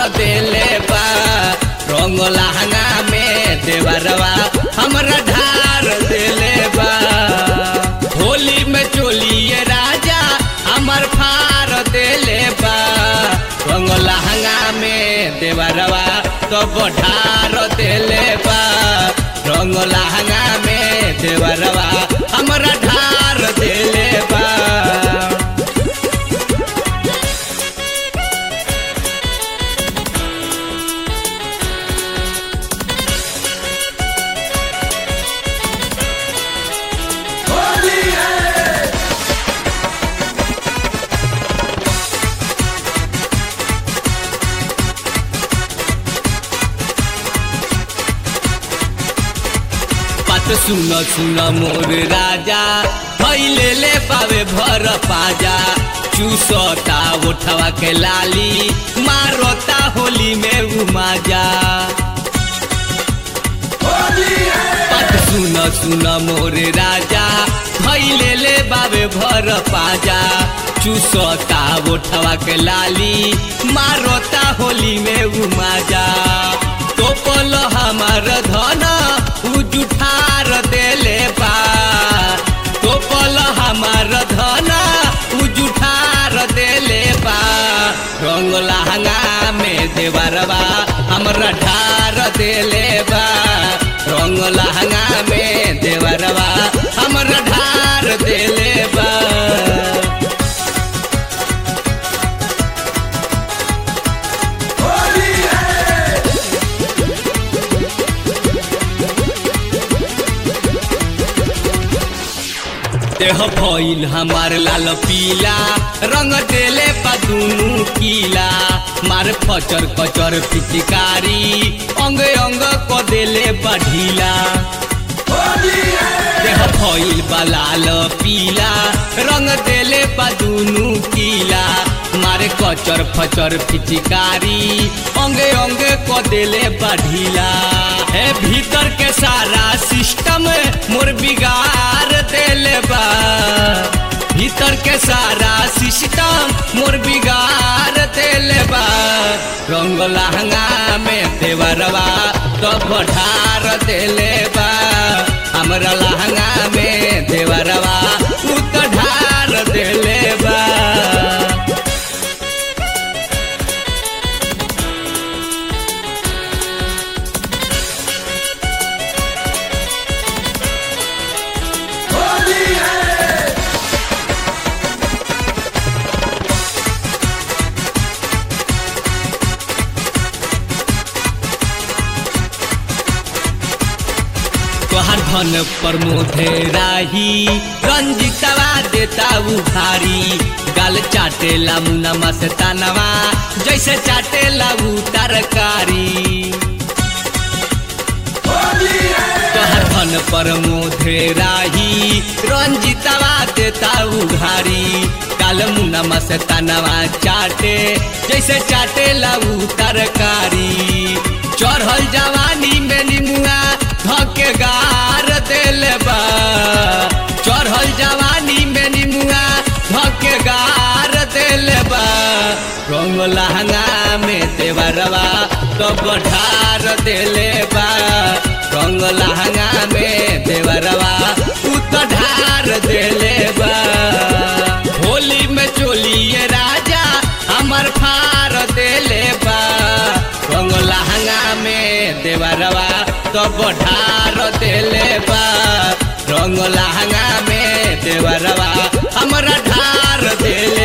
देले बा रंग लहंगा में देवरवा हमरा ढार देले बा होली में चोलिए राजा हमर फार देले बा रंग लहंगा में देवरवा तो ढार देले बा रंग लहंगा में देवरवा हमरा ढार देले बा बात सुन सुन मोर राजा भैले ले पावे भर पाजा चूसता उठवा के लाली मारता होली में उमाजा बात सुन सुन मोर राजा भैले ले बाबे भर पाजा चूसता उठवा के लाली मारता होली में उमाजा तो पल हमार धन उजुठार देले बा तो पल हमार धन उजुठार देले बा रंग लहंगा में देवरवा हमरा ढार देले बा रंग लहंगा में देवरवा हमरा ढार देले बा देह भइल हमार लाल पीला रंग देले बा दुनु कीला मार फचर कचर पिचकारी अंग अंग क देले बा ढीला देह भइल बा लाल पीला रंग देले बा दुनु कीला मारे कचर फचर पिचकारी अंगे अंगे क देले बा ढीला हे भीतर के सारा सिस्टम मोर बिगाड़ देले बा भीतर के सारा सिस्टम मोर बिगाड़ देले बा रंग लहंगा में देवरवा तो बढ़ार देले बा हमरा लहंगा में देवरवा उ तो ढार देले बा तोहर धन पर मोधे राही रंजितवा देता उखारी गाल चाटेला मुना मस्तानवा जैसे चाटेला उ तरकारी तोहर धन पर मोधे राही रंजितवा देता उघारी काल मुना मस्तानवा चाटे जैसे चाटेला उ तरकारी चढ़ल जवानी में निमुआ धके गार देले बा चढ़ल जवानी में निमुआ धके गार देले बा रंग लहंगा में देवरवा तो बढ़ार देले बा रंग लहंगा में देवरवा उ तो ढार देले बा होली में चोलिए राजा हमर फार देले बा रंग लहंगा में देवरवा तो बढ़ार देले बा रंग लहंगा में देवरवा हमरा ढार देले